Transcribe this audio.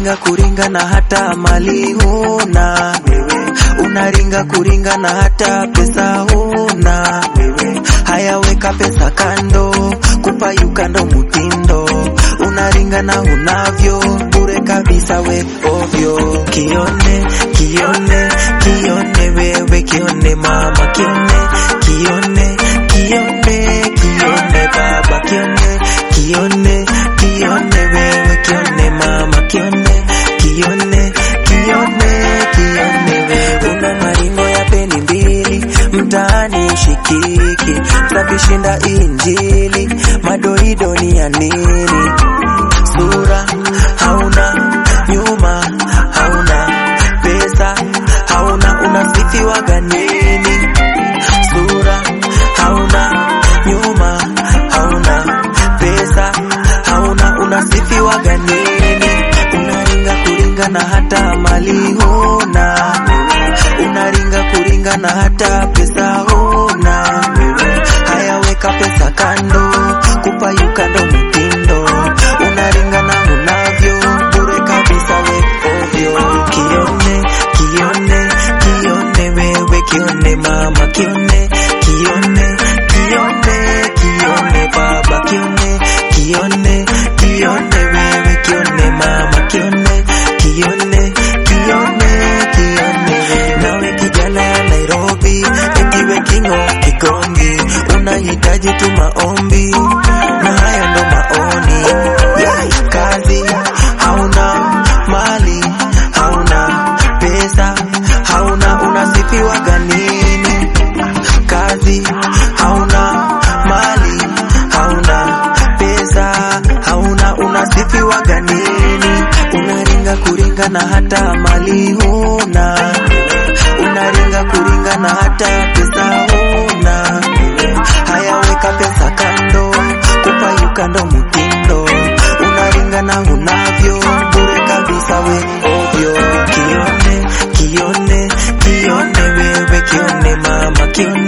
unaringa kuringa na hata mali huna wewe, unaringa kuringa na hata pesa huna wewe, haya weka pesa kando, kupayuka ndo mutindo, unaringa na unavyo bure kabisa we ovyo, kione kione kione wewe kione mama kione kione kione kione baba kione kione kione wewe kione mama kione kione kione kione wewe una maringo ya peni mbili mtaani shikiki savishinda injili madoido ni ya nini sura hauna nyuma hauna pesa hauna unasifiwa ganini sura hauna nyuma hauna pesa hauna unasifiwa ganini unaringa kuringa na hata mali huna unaringa kuringa na hata pesa huna haya weka pesa kando kupayuka ndo mtindo unaringa na unavyo bure kabisa we ovyo kione kione kione wewe kione mama kione kione kione kione baba kione kione kione wewe kione mama kione kione kione kione nawe kijana ya Nairobi etiwe kingo kigongi unahitaji tu maombi na haya ndo maoni Yai, kazi hauna mali hauna pesa hauna unasifiwa ganini kazi hauna mali hauna pesa hauna unasifiwa ganini unaringa kuringa na hata mali huna unaringa kuringa na hata pesa huna haya weka pesa kando kupayuka ndo mtindo unaringa na unavyo bure kabisa we ovyo kione kione kione wewe kione mama kione